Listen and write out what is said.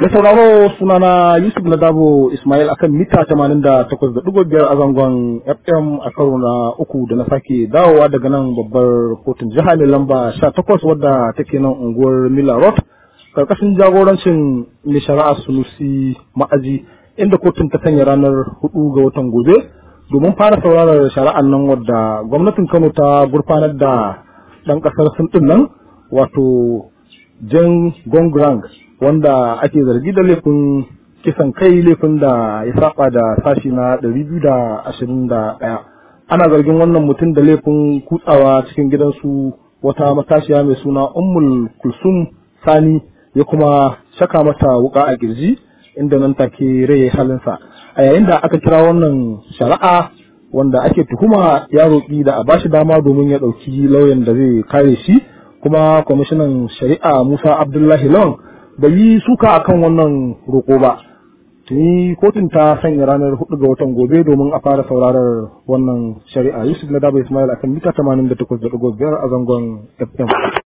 Da sauraro sunana Yusuf Nadabo Ismail akan mita 88.5 a zangon FM a karo na uku da na sake dawowa daga nan babbar kotun jiha mai lamba 18 wadda take nan unguwar Mila Road karkashin jagorancin mai shari'a Sunusi Ma'aji inda kotun ta sanya ranar 4 ga watan gobe domin fara sauraron shari'an nan wadda gwamnatin Kano ta gurfanar da ɗan ƙasar Sin ɗin nan wato Jen Gongrang wanda ake zargi da laifin kisan kai laifin da ya saba da sashi na 221 ana zargin wannan mutum da laifin kutsawa cikin gidansu wata matashiya mai suna ummul kulsum sani ya kuma shaka mata wuka a kirji inda nan take rai halinsa a yayin da aka kira wannan shari'a wanda ake tuhuma ya roƙi da a bashi dama domin ya ɗauki lauyan da zai kare shi kuma kwamishinan shari'a musa abdullahi lawan bai yi suka akan wannan roƙo ba tuni kotun ta sanya ranar 4 ga watan gobe domin a fara saurarar wannan shari'a yusuf na daba ismail akan mita 88.5 a zangon fm